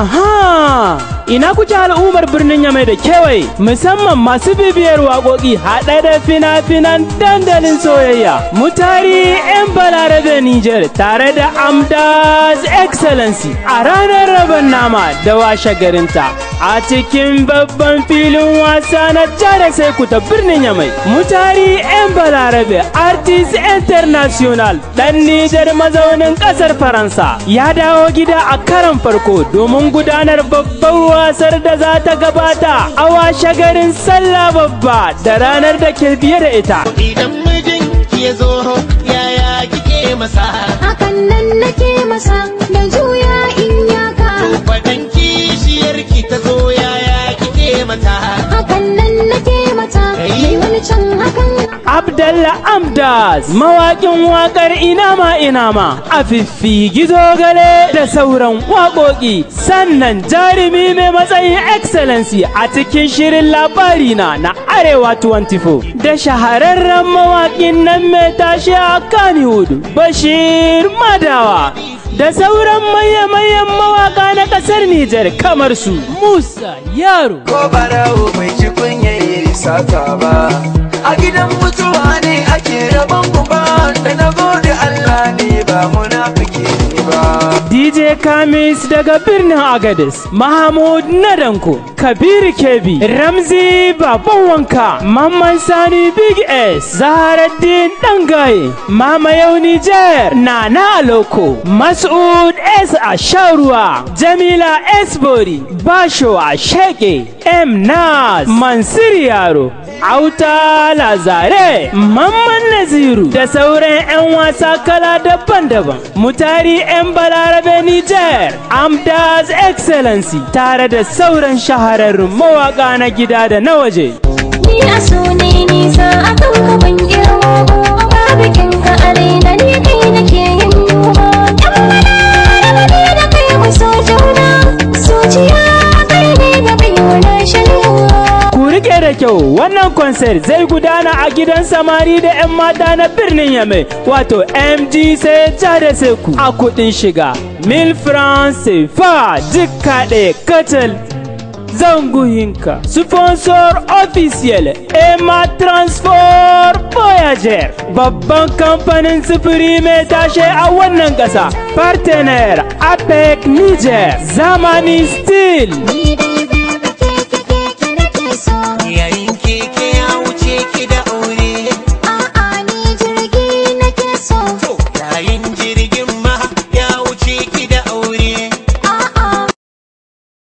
Aha! Ina kuke al'ummar birnin Yamai da kewaye musamman masu bibiyar waƙoƙi haɗe da fina-finan dandalin soyayya. Mutari 'yan balarabe Nijar tare da Amdas Excellency a ranar rabon nama da washe garinta a cikin babban filin wasa na jada sai ta birnin Yamai. Mutari 'yan balarabe Artist International ɗan Nijar mazaunin ƙasar Faransa ya dawo gida a karan farko domin gudanar babban wasar da za ta gabata a washe garin sallah babba da ranar da ke biye da ita. Idan mijin ya zo yaya kike masa hakan nan nake masa da juya in yaka fadan kishiyar ki ta zo yaya kike mata hakan nan nake mata mai wani can hakan Abdallah Amdas mawaƙin waƙar Inama Inama a fiffi gizo gale da sauran waƙoƙi sannan jarumi mai matsayin excellency a cikin shirin labari na na Arewa 24 da shahararren mawaƙin nan mai tashi a Kannywood Bashir Madawa da sauran manya-manyan mawaƙa na ƙasar Nijar kamar su Musa Yaro ko barawo bai ci kunyayi sata ba a gidan mutuwa ne ake rabon ba da na gode Allah ne ba munafiki ne ba DJ Kamis daga birnin Agadez, Mahmud Nadanko, Kabiru Kebi, Ramzi Baban Wanka, Mamman Sani Big S, Zaharaddin Dangaye, Mama Yau Niger, Nana Aloko, Mas'ud S Asharuwa, Jamila S Bori, Basho Asheke, M Nas, Mansur Yaro, Auta Lazare, Mamman Naziru da sauran 'yan wasa kala daban-daban. Mutari 'yan Balarabe Niger, Amdas Excellency tare da sauran shahararrun mawaka na gida da na waje. ni a so ne nisa akan ka ban girma ba babu kin ka arena ni kai nake yin duba yan balarabe ne da kai mu so juna zuciya kai ne da kai wani shalewa Ku rike da kyau wannan concert zai gudana a gidan samari da 'yan mata na birnin Yamai wato MG sai da seku a kudin shiga. Mil France fa jika ɗaya kacal zanguyinka. Sponsor official Emma Transport Voyager babban kamfanin sufuri mai tashe a wannan ƙasa. Partenaire APEC Niger Zamani Steel. ni dai